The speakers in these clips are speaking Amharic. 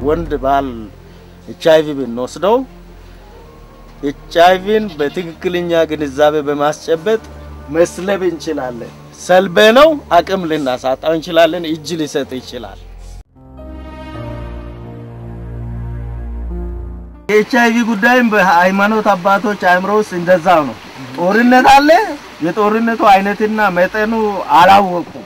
ወንድ ባል ኤች አይቪ ብንወስደው ኤች አይቪን በትክክለኛ ግንዛቤ በማስጨበጥ መስለብ እንችላለን። ሰልበ ነው አቅም ልናሳጣው እንችላለን። እጅ ሊሰጥ ይችላል። የኤች አይቪ ጉዳይም በሃይማኖት አባቶች አእምሮ ውስጥ እንደዛው ነው። ጦርነት አለ። የጦርነቱ አይነትና መጠኑ አላወቁም።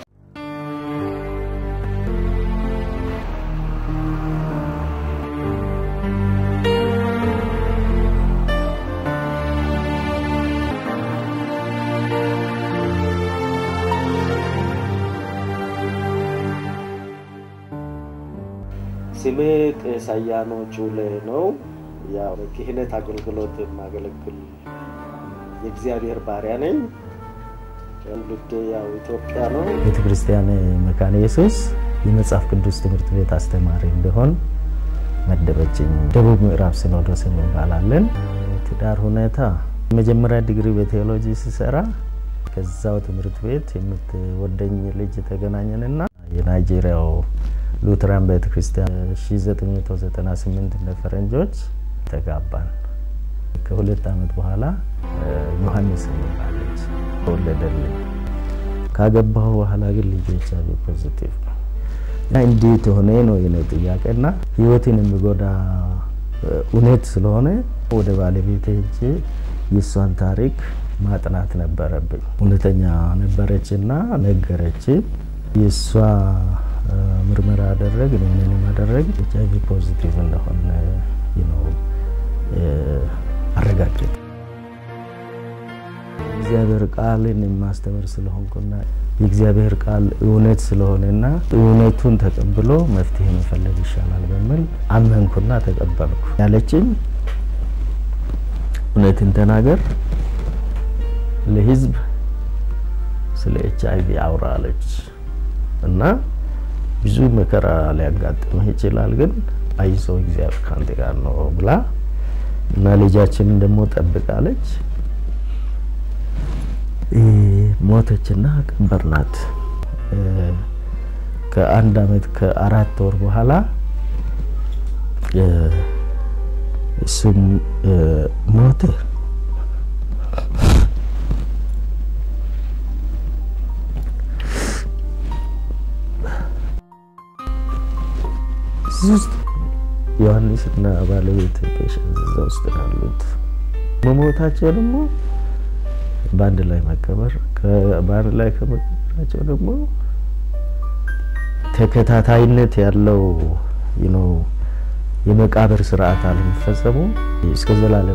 ስሜ ቄስ አያኖ ጩሌ ነው። ያው በክህነት አገልግሎት የማገለግል የእግዚአብሔር ባሪያ ነኝ። ትውልዴ ያው ኢትዮጵያ ነው። ቤተ ክርስቲያን መካነ ኢየሱስ የመጽሐፍ ቅዱስ ትምህርት ቤት አስተማሪ እንዲሆን መደበችኝ። ደቡብ ምዕራብ ሲኖዶስ እንባላለን። ትዳር ሁኔታ የመጀመሪያ ዲግሪ በቴዎሎጂ ሲሰራ ከዛው ትምህርት ቤት የምትወደኝ ልጅ ተገናኘንና የናይጄሪያው ሉትራን ቤተ ክርስቲያን 1998 እንደ ፈረንጆች ተጋባን። ከሁለት ዓመት በኋላ ዮሐንስ የሚባለች ተወለደልኝ። ካገባሁ በኋላ ግን ልጁ ኤች አይ ቪ ፖዚቲቭ ነው እና እንዴት ሆነ ነው የኔ ጥያቄና ህይወትን የሚጎዳ እውነት ስለሆነ ወደ ባለቤቴ ሄጄ የእሷን ታሪክ ማጥናት ነበረብኝ። እውነተኛ ነበረችና ነገረች። የእሷ ምርመራ አደረግ እኔንም አደረግ ኤች አይ ቪ ፖዚቲቭ እንደሆነ ነው አረጋገጥ እግዚአብሔር ቃልን የማስተምር ስለሆንኩና የእግዚአብሔር ቃል እውነት ስለሆነና እውነቱን ተቀብሎ መፍትሄ መፈለግ ይሻላል በሚል አመንኩና ተቀበልኩ። ያለችኝ እውነትን ተናገር፣ ለህዝብ ስለ ኤች አይ ቪ አውራ አለች እና ብዙ መከራ ሊያጋጥምህ ይችላል፣ ግን አይዞ እግዚአብሔር ካንተ ጋር ነው ብላ እና ልጃችንን ደግሞ ጠብቃለች። ሞተችና ቀበርናት። ከአንድ አመት ከአራት ወር በኋላ እሱም ሞተ። እዚህ ውስጥ ዮሐንስና ባለቤት ፔሸንት እዛ ውስጥ ያሉት መሞታቸው ደግሞ በአንድ ላይ መቀበር በአንድ ላይ ከመቀበራቸው ደግሞ ተከታታይነት ያለው ነው የመቃብር ስርዓት አለመፈጸሙ እስከ ዘላለም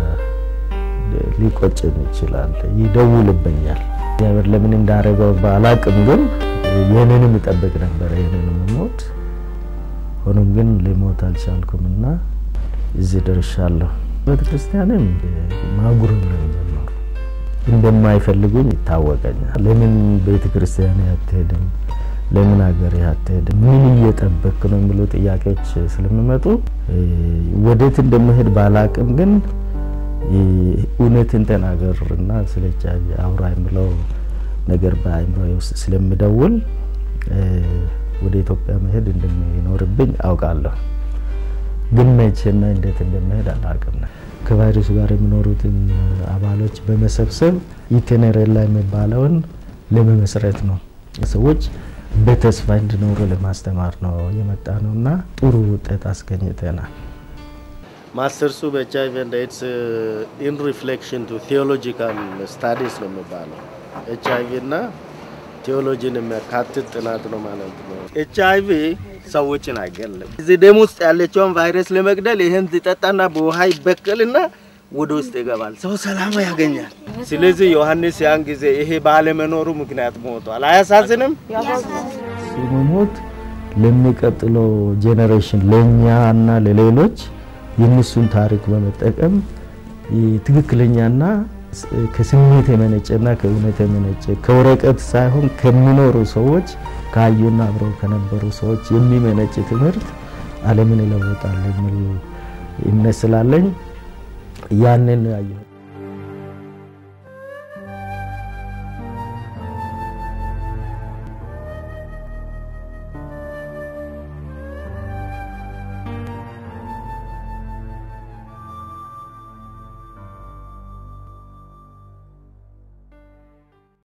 ሊቆጭን ይችላል። ይደውልብኛል። እግዚአብሔር ለምን እንዳደረገው ባላቅም፣ ግን ይህንንም ይጠብቅ ነበረ ይህንንም ሞት። ሆኖም ግን ልሞት አልቻልኩም እና እዚህ ደርሻለሁ። ቤተክርስቲያንም ማጉረምረም ጀመሩ። እንደማይፈልጉኝ ይታወቀኛል። ለምን ቤተ ክርስቲያን አትሄድም? ለምን ሀገር አትሄድም? ምን እየጠበክ ነው የሚሉ ጥያቄዎች ስለሚመጡ ወዴት እንደምሄድ ባላቅም፣ ግን እውነትን ተናገር እና ስለ ኤች አይ ቪ አውራ የምለው ነገር በአእምሮ ውስጥ ስለምደውል ወደ ኢትዮጵያ መሄድ እንደሚኖርብኝ አውቃለሁ። ግን መቼና እንዴት እንደምሄድ አላቅም። ከቫይረሱ ጋር የሚኖሩትን አባሎች በመሰብሰብ ኢቴኔሬላ የሚባለውን ለመመስረት ነው። ሰዎች በተስፋ እንዲኖሩ ለማስተማር ነው የመጣ ነው እና ጥሩ ውጤት አስገኝተናል። ማስተርሱ በኤች አይ ቪ ኤንድ ኤድስ ኢን ሪፍሌክሽን ቱ ቴዎሎጂካል ስታዲስ ነው የሚባለው። ኤች አይ ቪ እና ቴዎሎጂን የሚያካትት ጥናት ነው ማለት ነው። ኤች አይ ቪ ሰዎችን አይገልም። እዚህ ደም ውስጥ ያለችውን ቫይረስ ለመግደል ይህን ሲጠጣና በውሃ ይበከልና ወደ ውስጥ ይገባል። ሰው ሰላም ያገኛል። ስለዚህ ዮሐንስ ያን ጊዜ ይሄ ባለመኖሩ ምክንያት ሞቷል። አያሳዝንም? መሞት ለሚቀጥለው ጄኔሬሽን ለእኛ እና ለሌሎች የእነሱን ታሪክ በመጠቀም ትክክለኛና ከስሜት የመነጨና ከእውነት የመነጨ ከወረቀት ሳይሆን ከሚኖሩ ሰዎች ካዩና አብረው ከነበሩ ሰዎች የሚመነጭ ትምህርት ዓለምን ይለውጣል የሚል እምነት ስላለኝ ያንን ያየሁ